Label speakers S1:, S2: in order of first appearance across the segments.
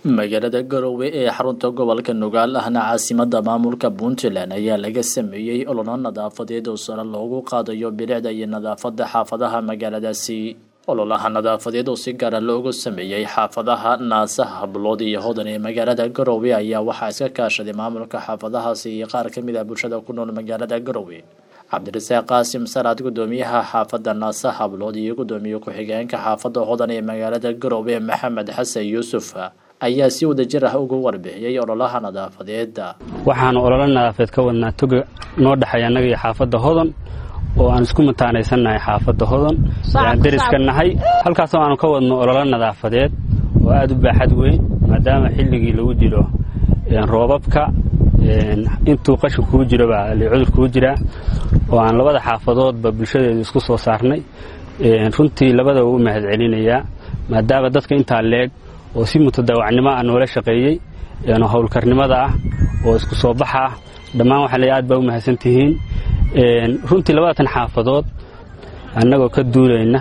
S1: magaalada garowe ee xarunta gobolka nugaal ahna caasimada maamulka puntland ayaa laga sameeyey ololo nadaafadeed oo sare loogu qaadayo bilicda iyo nadaafada xaafadaha magaaladaasi ololaha nadaafadeed oo si gaara loogu sameeyey xaafadaha naasaha hablood iyo hodan ee magaalada garowe ayaa waxaa iska kaashaday maamulka xaafadahaasi iyo qaar kamid ah bulshada ku nool magaalada garowe cabdirasaaq qaasim salaad gudoomiyaha xaafada naasa hablood iyo gudoomiye ku-xigeenka xaafada hodan ee magaalada garowe maxamed xasan yuusuf ayaa si wadajir ah ugu warbixiyey ololaha nadaafadeeda
S2: waxaanu ololo nadaafadeed ka wadnaa toga noo dhexeeya annaga iyo xaafadda hodan oo aan isku mataanaysannahay xaafadda hodan aan deriska nahay halkaasoo aanu ka wadno ololo nadaafadeed oo aada u baaxad weyn maadaama xilligii lagu jiro roobabka intuu qashin kuu jirobaa cudur kuu jiraa oo aan labada xaafadoodba bulshadeedu isku soo saarnay runtii labadaba u mahad celinayaa maadaama dadka intaa leeg oo si mutadaawacnimo ah noola shaqeeyey howlkarnimada ah oo isku soo baxa ah dhammaan waxaa le aad baa u mahadsan tihiin runtii labadatan xaafadood annagoo ka duulayna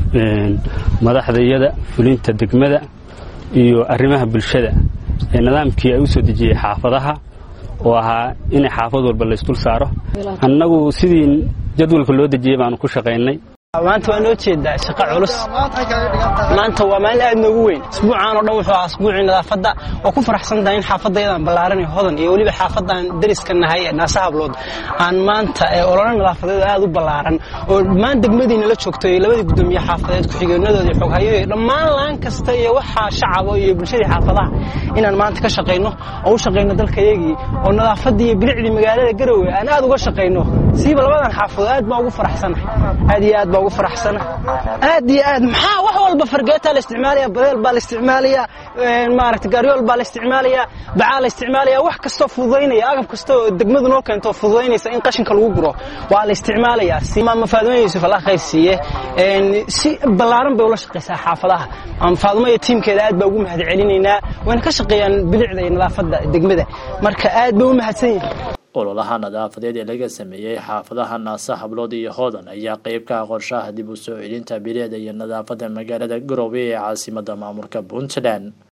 S2: madaxdayada fulinta degmada iyo arrimaha bulshada ee nidaamkii ay u soo dejiyey xaafadaha oo ahaa in xaafad walba laysdul saaro annagu sidii jadwalka loo dejiyey baanu ku shaqaynay
S3: maanta waa noo jeedaa shaqo culus maanta waa maalin aad noogu weyn isbuucaan oo dhan wuxuu ahaa isbuucii nadaafadda oo ku faraxsantahay in xaafadayadaan ballaaranay hodan iyo weliba xaafadaan deriska nahay ee naasa hablood aan maanta ololo nadaafadeed aad u ballaaran oo dhammaan degmadiina la joogto iyo labadii guddoomiye xaafadeed ku-xigeenadooda iyo xoghayada iyo dhammaan laan kasta iyo waxaa shacaba iyo bulshadii xaafadaha inaan maanta ka shaqayno oo u shaqayno dalkayagii oo nadaafaddii iyo bilicdii magaalada garowe aan aad uga shaqayno siiba labadan xaafadood aad baan ugu faraxsanahay aad iyo aad baa ugu faraxsana aad iyo aad maxaa wax walba fargeetaa la isticmaalaya badeel baa la isticmaalaya maaragta gaaryool baa la isticmaalaya bacaa la isticmaalaya wax kastoo fududaynaya agab kasta oo degmadu noo keento fududaynaysa in qashinka lagu guro waa la isticmaalaya maama faadumo yuusuf allah khayr siiye si ballaaran bay ula shaqaysaa xaafadaha maama faadumo iyo tiimkeeda aad baa ugu mahad celinaynaa wayna ka shaqeeyaan bilicda iyo nadaafadda degmada marka aad bay u mahadsan yihin
S1: ololaha nadaafadeed ee laga sameeyey xaafadaha naasa hablood iyo hodan ayaa qeyb ka ah qorshaha dib u soo celinta bilicda iyo nadaafadda magaalada garowe ee caasimada maamulka puntland